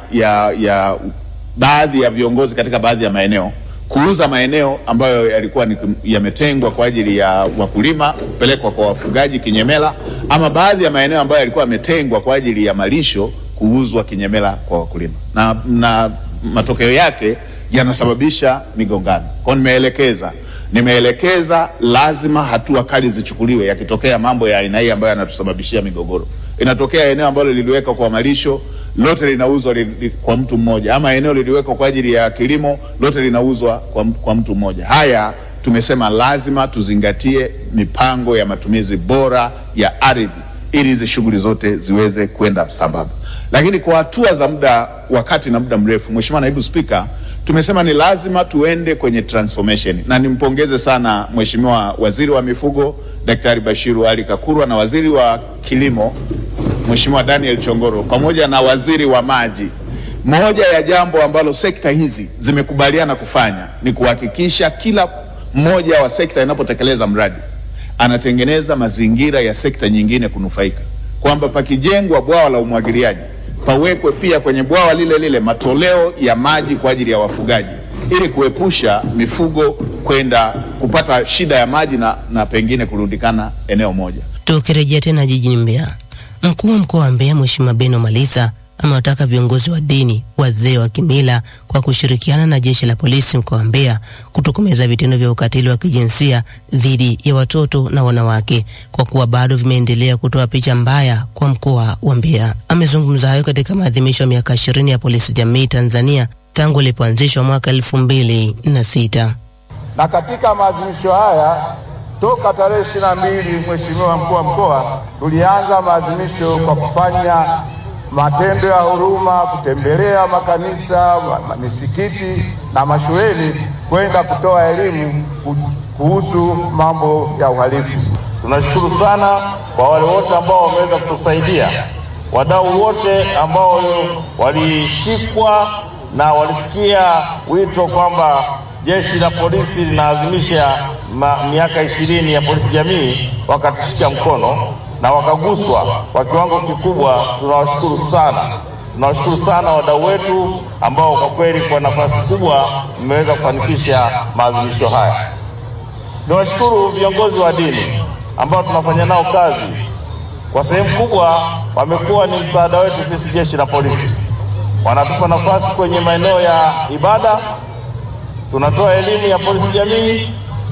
ya, ya baadhi ya viongozi katika baadhi ya maeneo kuuza maeneo ambayo yalikuwa ni yametengwa kwa ajili ya wakulima kupelekwa kwa wafugaji kinyemela, ama baadhi ya maeneo ambayo yalikuwa yametengwa kwa ajili ya malisho kuuzwa kinyemela kwa wakulima, na, na matokeo yake yanasababisha migongano. Kwa nimeelekeza nimeelekeza lazima hatua kali zichukuliwe yakitokea mambo ya aina hii ambayo yanatusababishia migogoro. Inatokea eneo ambalo liliwekwa kwa malisho lote linauzwa li, li, kwa mtu mmoja, ama eneo liliwekwa kwa ajili ya kilimo lote linauzwa kwa, kwa mtu mmoja. Haya tumesema lazima tuzingatie mipango ya matumizi bora ya ardhi ili hizi shughuli zote ziweze kwenda sambamba. Lakini kwa hatua za muda wakati na muda mrefu, Mheshimiwa Naibu Spika, tumesema ni lazima tuende kwenye transformation, na nimpongeze sana Mheshimiwa Waziri wa Mifugo Daktari Bashiru Ali Kakurwa na Waziri wa Kilimo Mheshimiwa Daniel Chongoro pamoja na Waziri wa Maji. Moja ya jambo ambalo sekta hizi zimekubaliana kufanya ni kuhakikisha kila mmoja wa sekta inapotekeleza mradi anatengeneza mazingira ya sekta nyingine kunufaika, kwamba pakijengwa bwawa la umwagiliaji pawekwe pia kwenye bwawa lile lile matoleo ya maji kwa ajili ya wafugaji ili kuepusha mifugo kwenda kupata shida ya maji na, na pengine kurundikana eneo moja. Tukirejea tena jijini Mbeya, mkuu wa mkoa wa Mbeya Mheshimiwa Beno Malisa amewataka viongozi wa dini, wazee wa kimila kwa kushirikiana na jeshi la polisi mkoa wa Mbeya kutokomeza vitendo vya ukatili wa kijinsia dhidi ya watoto na wanawake kwa kuwa bado vimeendelea kutoa picha mbaya kwa mkoa wa Mbeya. Amezungumza hayo katika maadhimisho ya miaka ishirini ya polisi jamii Tanzania tangu ilipoanzishwa mwaka elfu mbili na sita. Na katika maadhimisho haya toka tarehe ishirini na mbili Mheshimiwa mkuu wa mkoa, tulianza maadhimisho kwa kufanya matendo ya huruma, kutembelea makanisa, misikiti na mashuleni kwenda kutoa elimu kuhusu mambo ya uhalifu. Tunashukuru sana kwa wale wote ambao wameweza kutusaidia, wadau wote ambao walishikwa na walisikia wito kwamba jeshi la polisi linaadhimisha miaka ishirini ya polisi jamii, wakatushika mkono na wakaguswa kwa kiwango kikubwa. Tunawashukuru sana, tunawashukuru sana wadau wetu ambao kwa kweli kwa nafasi kubwa mmeweza kufanikisha maadhimisho haya. Niwashukuru viongozi wa dini ambao tunafanya nao kazi, kwa sehemu kubwa wamekuwa ni msaada wetu sisi jeshi la polisi. Wanatupa nafasi kwenye maeneo ya ibada, tunatoa elimu ya polisi jamii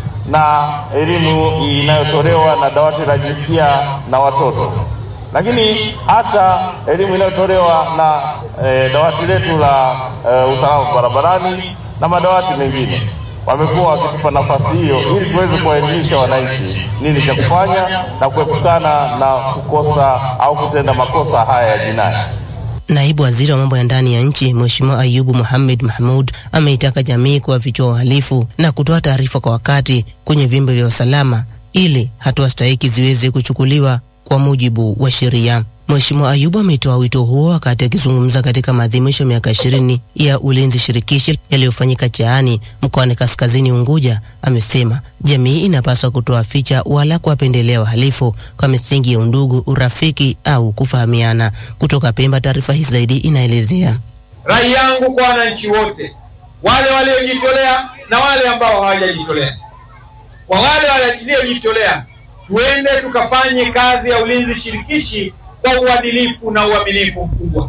na elimu inayotolewa na dawati la jinsia na watoto, lakini hata elimu inayotolewa na e, dawati letu la e, usalama barabarani na madawati mengine. Wamekuwa wakitupa nafasi hiyo ili tuweze kuwaelimisha wananchi nini cha kufanya na kuepukana na kukosa au kutenda makosa haya ya jinai. Naibu Waziri wa mambo ya ndani ya nchi Mheshimiwa Ayubu Mohamed Mahmud ameitaka jamii kuwafichua uhalifu na kutoa taarifa kwa wakati kwenye vyombo vya usalama ili hatua stahiki ziweze kuchukuliwa kwa mujibu wa sheria. Mheshimiwa Ayubu ametoa wito huo wakati akizungumza katika maadhimisho ya miaka ishirini ya ulinzi shirikishi yaliyofanyika Chaani mkoani Kaskazini Unguja. Amesema jamii inapaswa kutoa ficha wala kuwapendelea wahalifu kwa misingi ya undugu, urafiki au kufahamiana. Kutoka Pemba, taarifa hii zaidi inaelezea. Rai yangu kwa wananchi wote, wale waliojitolea na wale ambao hawajajitolea. Kwa wale waliojitolea, tuende tukafanye kazi ya ulinzi shirikishi kwa uadilifu na uaminifu mkubwa,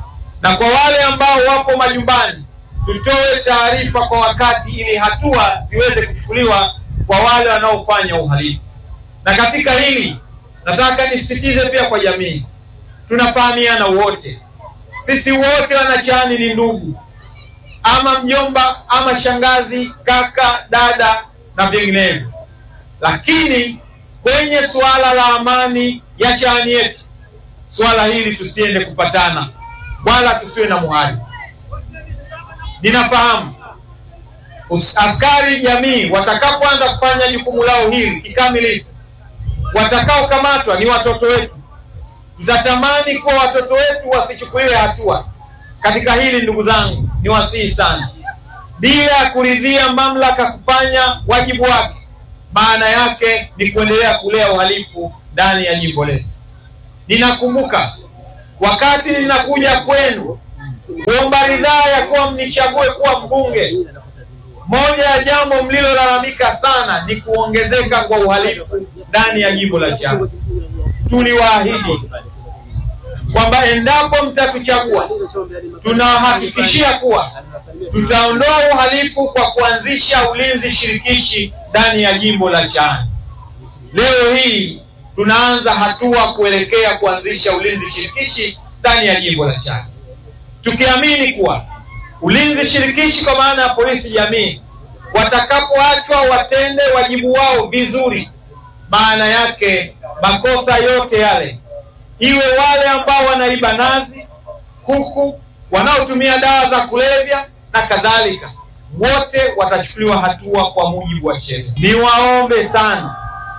na kwa wale ambao wapo majumbani, tutoe taarifa kwa wakati ili hatua ziweze kuchukuliwa kwa wale wanaofanya uhalifu. Na katika hili nataka nisisitize pia kwa jamii, tunafahamiana wote, sisi wote Wanachaani ni ndugu, ama mjomba ama shangazi, kaka, dada na vinginevyo, lakini kwenye suala la amani ya Chaani yetu swala hili tusiende kupatana wala tusiwe na muhali. Ninafahamu askari jamii watakapoanza kufanya jukumu lao hili kikamilifu, watakaokamatwa ni watoto wetu. Tutatamani kuwa watoto wetu wasichukuliwe hatua katika hili. Ndugu zangu, ni wasihi sana, bila ya kuridhia mamlaka kufanya wajibu wake, maana yake ni kuendelea kulea uhalifu ndani ya jimbo letu. Ninakumbuka wakati ninakuja kwenu ridhaa ya kuwa mnichague kuwa mbunge, moja ya jambo mlilolalamika sana ni kuongezeka kwa uhalifu ndani ya jimbo la Chato. Tuliwaahidi kwamba endapo mtatuchagua, tunawahakikishia kuwa tutaondoa uhalifu kwa kuanzisha ulinzi shirikishi ndani ya jimbo la Chato. Leo hii tunaanza hatua kuelekea kuanzisha ulinzi shirikishi ndani ya jimbo la Chato, tukiamini kuwa ulinzi shirikishi kwa maana ya polisi jamii watakapoachwa watende wajibu wao vizuri, maana yake makosa yote yale, iwe wale ambao wanaiba nazi, kuku, wanaotumia dawa za kulevya na kadhalika, wote watachukuliwa hatua kwa mujibu wa sheria. Niwaombe sana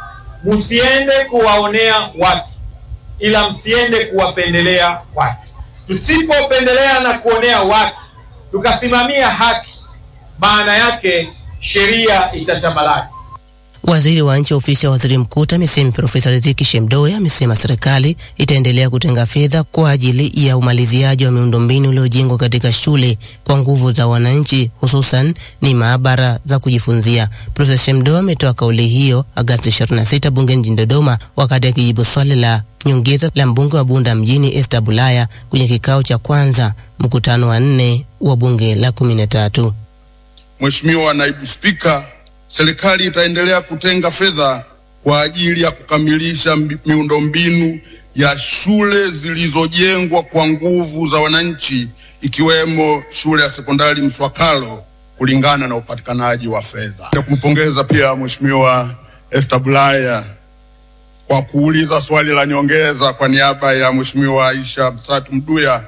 msiende kuwaonea watu, ila msiende kuwapendelea watu. Tusipopendelea na kuonea watu, tukasimamia haki, maana yake sheria itatamalaki. Waziri wa nchi ofisi ya waziri mkuu TAMISEMI Profesa Riziki Shemdoe amesema serikali itaendelea kutenga fedha kwa ajili ya umaliziaji wa miundombinu iliyojengwa katika shule kwa nguvu za wananchi, hususan ni maabara za kujifunzia. Profesa Shemdoe ametoa kauli hiyo Agosti 26 bungeni jijini Dodoma wakati akijibu swali la nyongeza la mbunge wa Bunda mjini Esther Bulaya kwenye kikao cha kwanza mkutano wa nne wa bunge la kumi na tatu. Mheshimiwa Naibu Spika, serikali itaendelea kutenga fedha kwa ajili ya kukamilisha mbi- miundombinu ya shule zilizojengwa kwa nguvu za wananchi ikiwemo shule ya sekondari Mswakalo kulingana na upatikanaji wa fedha. Na kumpongeza pia Mheshimiwa Esther Bulaya kwa kuuliza swali la nyongeza kwa niaba ya Mheshimiwa Aisha Msatu Mduya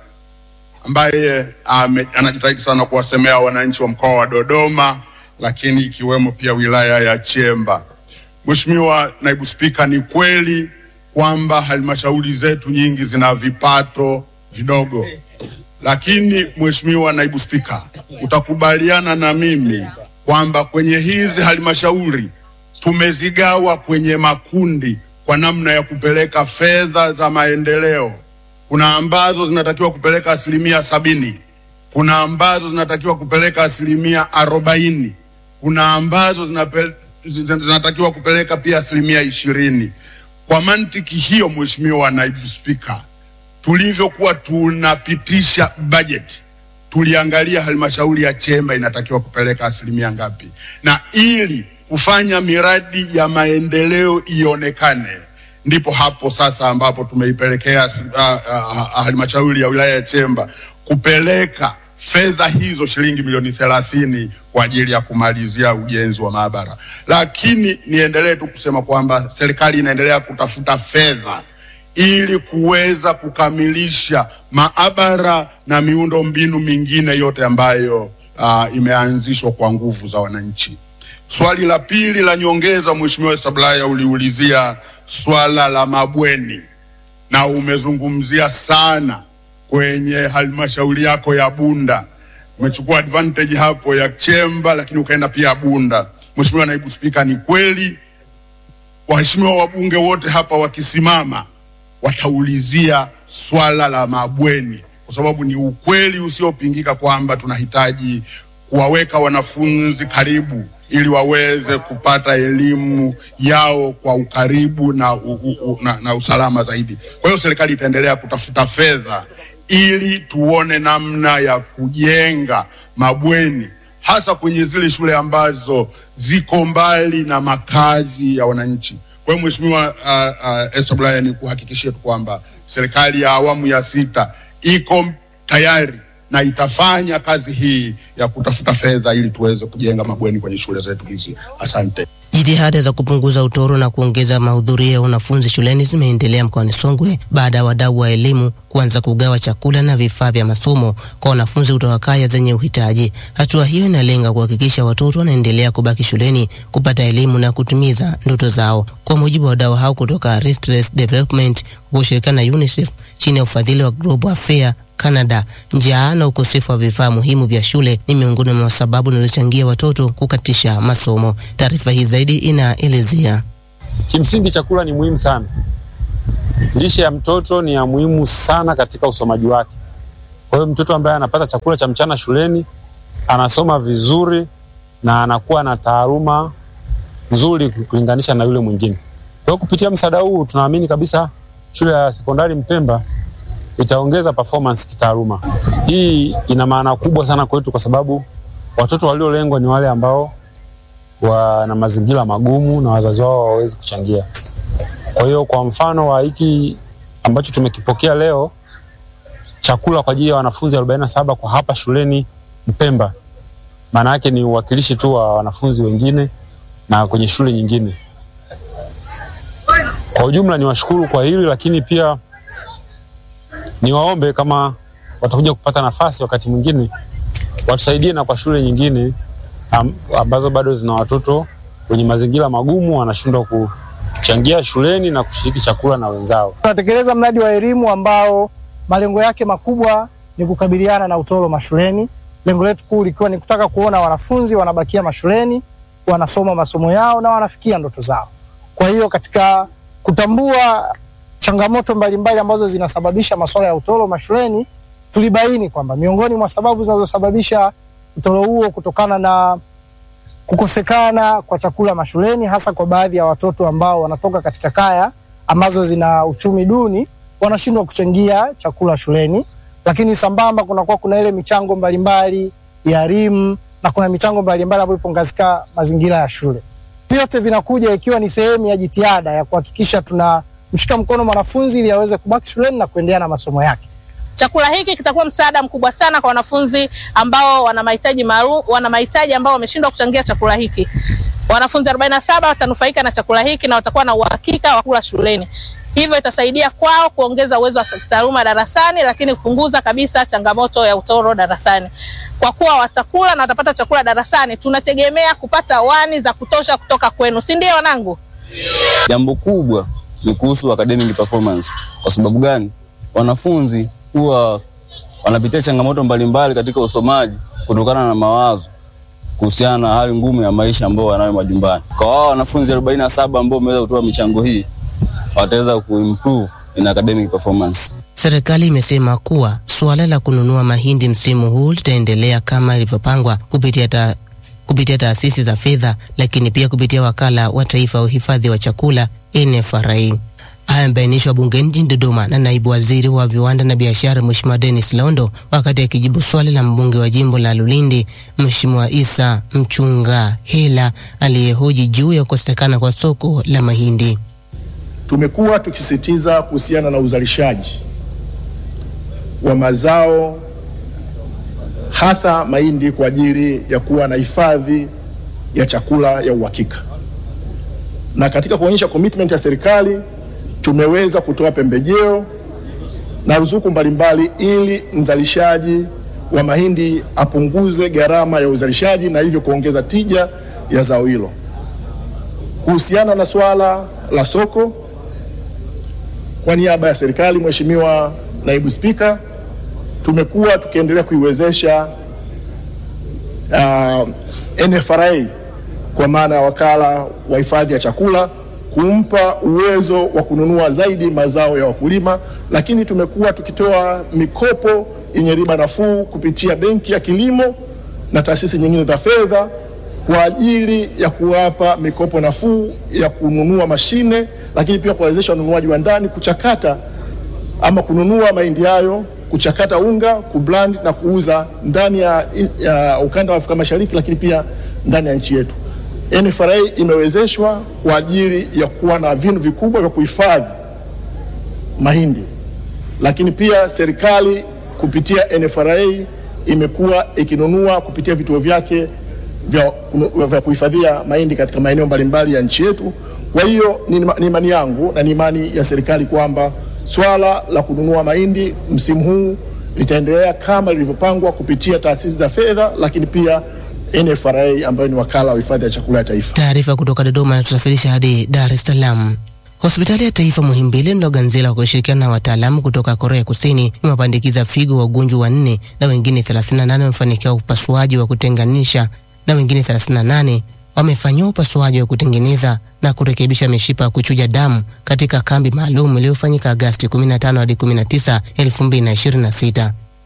ambaye ame, anajitahidi sana kuwasemea wananchi wa mkoa wa Dodoma, lakini ikiwemo pia wilaya ya Chemba. Mheshimiwa Naibu Spika, ni kweli kwamba halmashauri zetu nyingi zina vipato vidogo, lakini Mheshimiwa Naibu Spika, utakubaliana na mimi kwamba kwenye hizi halmashauri tumezigawa kwenye makundi kwa namna ya kupeleka fedha za maendeleo kuna ambazo zinatakiwa kupeleka asilimia sabini kuna ambazo zinatakiwa kupeleka asilimia arobaini kuna ambazo zinape, zin- zinatakiwa kupeleka pia asilimia ishirini kwa mantiki hiyo mheshimiwa naibu spika tulivyokuwa tunapitisha bajeti tuliangalia halmashauri ya Chemba inatakiwa kupeleka asilimia ngapi, na ili kufanya miradi ya maendeleo ionekane, ndipo hapo sasa ambapo tumeipelekea asi- ah, ah, ah, halmashauri ya wilaya ya Chemba kupeleka fedha hizo shilingi milioni thelathini kwa ajili ya kumalizia ujenzi wa maabara. Lakini niendelee tu kusema kwamba serikali inaendelea kutafuta fedha ili kuweza kukamilisha maabara na miundo mbinu mingine yote ambayo uh, imeanzishwa kwa nguvu za wananchi. Swali la pili la nyongeza, Mheshimiwa Sablaya, uliulizia swala la mabweni na umezungumzia sana kwenye halmashauri yako ya Bunda. Umechukua advantage hapo ya Chemba, lakini ukaenda pia Bunda. Mheshimiwa Naibu Spika, ni kweli waheshimiwa wabunge wote hapa wakisimama wataulizia swala la mabweni, kwa sababu ni ukweli usiopingika kwamba tunahitaji kuwaweka wanafunzi karibu ili waweze kupata elimu yao kwa ukaribu na, u, u, u, na, na usalama zaidi. Kwa hiyo serikali itaendelea kutafuta fedha ili tuone namna ya kujenga mabweni hasa kwenye zile shule ambazo ziko mbali na makazi ya wananchi. Kwa hiyo Mheshimiwa uh, uh, Esther Bulaya, ni kuhakikishia tu kwamba serikali ya awamu ya sita iko tayari na itafanya kazi hii ya kutafuta fedha ili tuweze kujenga mabweni kwenye shule zetu hizi. Asante. Jitihada za kupunguza utoro na kuongeza mahudhurio ya wanafunzi shuleni zimeendelea mkoani Songwe baada ya wadau wa elimu kuanza kugawa chakula na vifaa vya masomo kwa wanafunzi kutoka kaya zenye uhitaji. Hatua hiyo inalenga kuhakikisha watoto wanaendelea kubaki shuleni kupata elimu na kutimiza ndoto zao. Kwa mujibu wa wadau hao kutoka Restless Development kwa kushirikiana na UNICEF chini ya ufadhili wa Global Affair Canada, njaa na ukosefu wa vifaa muhimu vya shule ni miongoni mwa sababu zinazochangia watoto kukatisha masomo. Taarifa hii zaidi inaelezea. Kimsingi chakula ni muhimu sana. Lishe ya mtoto ni ya muhimu sana katika usomaji wake. Kwa hiyo mtoto ambaye anapata chakula cha mchana shuleni anasoma vizuri na anakuwa na taaluma nzuri kulinganisha na yule mwingine. Kwa hiyo kupitia msaada huu tunaamini kabisa shule ya sekondari Mpemba itaongeza performance kitaaluma. Hii ina maana kubwa sana kwetu kwa sababu watoto waliolengwa ni wale ambao wana mazingira magumu na wazazi wao hawawezi kuchangia. Kwa hiyo kwa mfano wa hiki ambacho tumekipokea leo, chakula kwa ajili ya wanafunzi 47 kwa hapa shuleni Mpemba, maana yake ni uwakilishi tu wa wanafunzi wengine na kwenye shule nyingine. Kwa ujumla ni washukuru kwa hili, lakini pia niwaombe kama watakuja kupata nafasi wakati mwingine watusaidie na kwa shule nyingine am, ambazo bado zina watoto wenye mazingira magumu wanashindwa kuchangia shuleni na kushiriki chakula na wenzao. Tunatekeleza mradi wa elimu ambao malengo yake makubwa ni kukabiliana na utoro mashuleni. Lengo letu kuu likiwa ni kutaka kuona wanafunzi wanabakia mashuleni, wanasoma masomo yao na wanafikia ndoto zao. Kwa hiyo katika kutambua changamoto mbalimbali ambazo zinasababisha masuala ya utoro mashuleni, tulibaini kwamba miongoni mwa sababu zinazosababisha utoro huo kutokana na kukosekana kwa chakula mashuleni, hasa kwa baadhi ya watoto ambao wanatoka katika kaya ambazo zina uchumi duni, wanashindwa kuchangia chakula shuleni. Lakini sambamba kunakuwa kuna ile michango mbalimbali ya elimu na kuna michango mbalimbali ambayo ipo katika mazingira ya shule. Vyote vinakuja ikiwa ni sehemu ya jitihada ya kuhakikisha tunamshika mkono mwanafunzi ili aweze kubaki shuleni na kuendelea na masomo yake. Chakula hiki kitakuwa msaada mkubwa sana kwa wanafunzi ambao wana mahitaji maalum, wana mahitaji ambao wameshindwa kuchangia chakula hiki. Wanafunzi 47 watanufaika na chakula hiki na watakuwa na uhakika wa kula shuleni. Hivyo itasaidia kwao kuongeza uwezo wa taaluma darasani, lakini kupunguza kabisa changamoto ya utoro darasani. Kwa kuwa watakula na watapata chakula darasani, tunategemea kupata wani za kutosha kutoka kwenu, si ndio wanangu? Jambo kubwa ni kuhusu academic performance. Kwa sababu gani? Wanafunzi huwa wanapitia changamoto mbalimbali katika usomaji kutokana na mawazo kuhusiana na hali ngumu ya maisha ambao wanayo majumbani. Kwa wao wanafunzi 47 ambao wameweza kutoa michango hii wataweza kuimprove in academic performance. Serikali imesema kuwa suala la kununua mahindi msimu huu litaendelea kama ilivyopangwa kupitia ta kupitia taasisi za fedha, lakini pia kupitia wakala wa taifa wa uhifadhi wa chakula NFRA. Haya yamebainishwa bungeni jijini Dodoma na naibu waziri wa viwanda na biashara Mheshimiwa Dennis Londo wakati akijibu swali la mbunge wa jimbo la Lulindi Mheshimiwa Isa Mchunga Hela aliyehoji juu ya kukosekana kwa soko la mahindi. Tumekuwa tukisisitiza kuhusiana na uzalishaji wa mazao hasa mahindi kwa ajili ya kuwa na hifadhi ya chakula ya uhakika, na katika kuonyesha commitment ya serikali tumeweza kutoa pembejeo na ruzuku mbalimbali ili mzalishaji wa mahindi apunguze gharama ya uzalishaji na hivyo kuongeza tija ya zao hilo. Kuhusiana na swala la soko, kwa niaba ya serikali, Mheshimiwa Naibu Spika, tumekuwa tukiendelea kuiwezesha uh, NFRA kwa maana ya wakala wa hifadhi ya chakula kumpa uwezo wa kununua zaidi mazao ya wakulima, lakini tumekuwa tukitoa mikopo yenye riba nafuu kupitia Benki ya Kilimo na taasisi nyingine za fedha kwa ajili ya kuwapa mikopo nafuu ya kununua mashine, lakini pia kuwawezesha wanunuaji wa ndani kuchakata ama kununua mahindi hayo, kuchakata unga, kublend na kuuza ndani ya, ya ukanda wa Afrika Mashariki, lakini pia ndani ya nchi yetu. NFRA imewezeshwa kwa ajili ya kuwa na vinu vikubwa vya kuhifadhi mahindi, lakini pia serikali kupitia NFRA imekuwa ikinunua kupitia vituo vyake vya, vya kuhifadhia mahindi katika maeneo mbalimbali ya nchi yetu. Kwa hiyo ni ni imani yangu na ni imani ya serikali kwamba swala la kununua mahindi msimu huu litaendelea kama lilivyopangwa kupitia taasisi za fedha, lakini pia NFRA ambayo ni wakala wa hifadhi ya chakula ya taifa. Taarifa kutoka Dodoma inatusafirisha hadi Dar es Salaam. Hospitali ya Taifa Muhimbili Mloganzila kwa kushirikiana na wataalamu kutoka Korea Kusini imewapandikiza figo wagonjwa wanne na wengine 38 wamefanikiwa upasuaji wa kutenganisha na wengine 38 wamefanyiwa upasuaji wa kutengeneza na kurekebisha mishipa ya kuchuja damu katika kambi maalum iliyofanyika Agasti 15 hadi 19, 2026.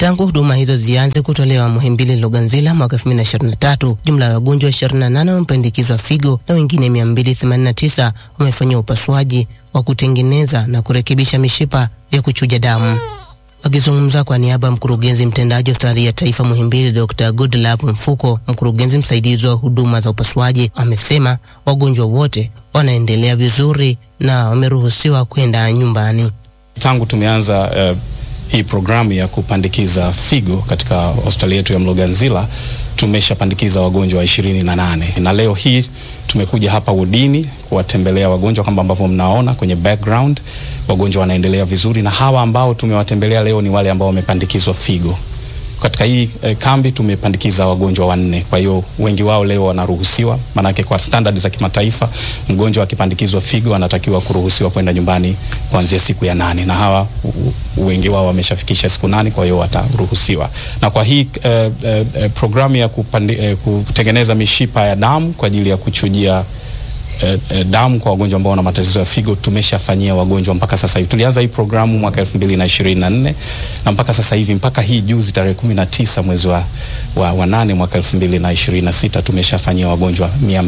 Tangu huduma hizo zianze kutolewa Muhimbili Luganzila mwaka 2023, jumla ya wagonjwa 28 wamepandikizwa figo na wengine 289 wamefanyiwa upasuaji wa kutengeneza na kurekebisha mishipa ya kuchuja damu. Akizungumza kwa niaba ya mkurugenzi mtendaji wa hospitali ya taifa Muhimbili, Dr. Goodlove Mfuko, mkurugenzi msaidizi wa huduma za upasuaji, amesema wagonjwa wote wanaendelea vizuri na wameruhusiwa kwenda nyumbani. Tangu tumeanza uh, hii programu ya kupandikiza figo katika hospitali yetu ya Mloganzila tumeshapandikiza wagonjwa wa ishirini na nane na leo hii tumekuja hapa wodini kuwatembelea wagonjwa kama ambavyo mnaona kwenye background, wagonjwa wanaendelea vizuri, na hawa ambao tumewatembelea leo ni wale ambao wamepandikizwa figo. Katika hii eh, kambi tumepandikiza wagonjwa wanne, kwa hiyo wengi wao leo wanaruhusiwa, maanake kwa standard za kimataifa mgonjwa akipandikizwa figo anatakiwa kuruhusiwa kwenda nyumbani kuanzia siku ya nane, na hawa wengi wao wameshafikisha siku nane, kwa hiyo wataruhusiwa. Na kwa hii eh, eh, programu ya kupandi, eh, kutengeneza mishipa ya damu kwa ajili ya kuchujia eh, eh, damu kwa wagonjwa ambao wana matatizo ya figo tumeshafanyia wagonjwa mpaka sasa hivi. Tulianza hii programu mwaka 2024 na mpaka sasa hivi mpaka hii juzi tarehe 19 mwezi wa, wa, wa nane mwaka 2026 tumeshafanyia wagonjwa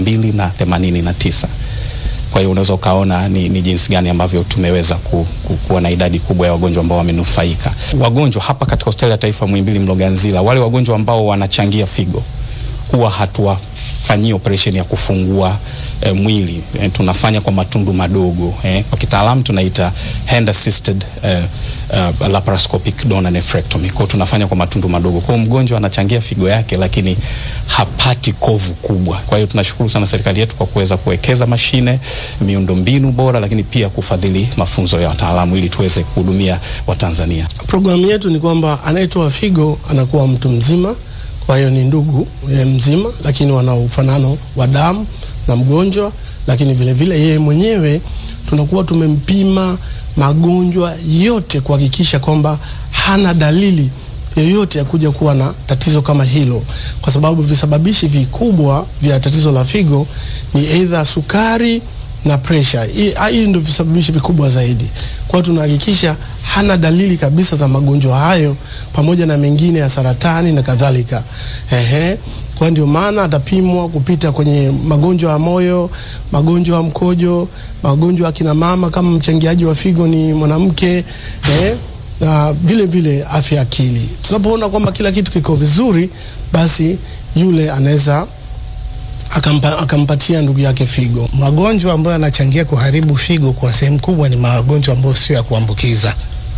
289. Kwa hiyo unaweza ukaona ni, ni jinsi gani ambavyo tumeweza ku, ku, kuwa na idadi kubwa ya wagonjwa ambao wamenufaika. Wagonjwa hapa katika hospitali ya taifa Muhimbili Mloganzila, wale wagonjwa ambao wanachangia figo huwa hatuwafanyii operation ya kufungua e, mwili e, tunafanya kwa matundu madogo e, kwa kitaalamu tunaita hand assisted e, uh, laparoscopic donor nephrectomy. Kwa tunafanya kwa matundu madogo. Kwa mgonjwa anachangia figo yake lakini hapati kovu kubwa. Kwa hiyo tunashukuru sana serikali yetu kwa kuweza kuwekeza mashine, miundombinu bora, lakini pia kufadhili mafunzo ya wataalamu ili tuweze kuhudumia Watanzania. Programu yetu ni kwamba anayetoa figo anakuwa mtu mzima kwa hiyo ni ndugu mzima, lakini wana ufanano wa damu na mgonjwa, lakini vile vile yeye mwenyewe tunakuwa tumempima magonjwa yote kuhakikisha kwamba hana dalili yoyote ya kuja kuwa na tatizo kama hilo, kwa sababu visababishi vikubwa vya tatizo la figo ni aidha sukari na pressure. Hii ndio visababishi vikubwa zaidi. Kwa hiyo tunahakikisha hana dalili kabisa za magonjwa hayo pamoja na mengine ya saratani na kadhalika. Ehe, kwa ndio maana atapimwa kupita kwenye magonjwa ya moyo, magonjwa ya mkojo, magonjwa ya kina mama kama mchangiaji wa figo ni mwanamke, eh, na vile vile afya akili. Tunapoona kwamba kila kitu kiko vizuri, basi yule anaweza akampa, akampatia ndugu yake figo. Magonjwa ambayo yanachangia kuharibu figo kwa sehemu kubwa ni magonjwa ambayo sio ya kuambukiza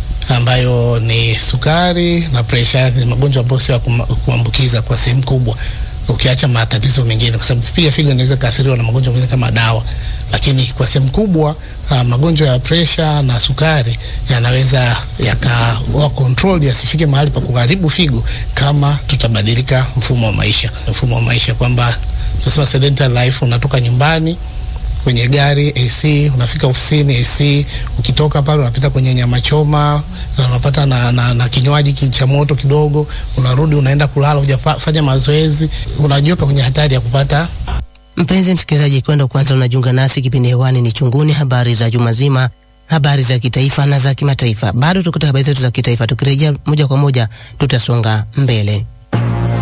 ambayo ni sukari na presha. Ni magonjwa ambayo sio ya kuambukiza kwa sehemu kubwa, ukiacha matatizo mengine, kwa sababu pia figo inaweza kuathiriwa na magonjwa mengine kama dawa, lakini kwa sehemu kubwa uh, magonjwa ya presha na sukari yanaweza yakawa control yasifike mahali pa kuharibu figo kama tutabadilika mfumo wa maisha, mfumo wa maisha kwamba tunasema sedentary life, unatoka nyumbani kwenye gari AC, unafika ofisini AC, ukitoka pale unapita kwenye nyama choma, unapata na, na, na kinywaji cha moto kidogo, unarudi unaenda kulala, hujafanya mazoezi, unajiweka kwenye hatari ya kupata Mpenzi msikilizaji, kwenda kwanza unajiunga nasi, kipindi hewani ni Chunguni, habari za juma zima, habari za kitaifa na za kimataifa. Bado tukuta habari zetu za kitaifa, tukirejea moja kwa moja tutasonga mbele.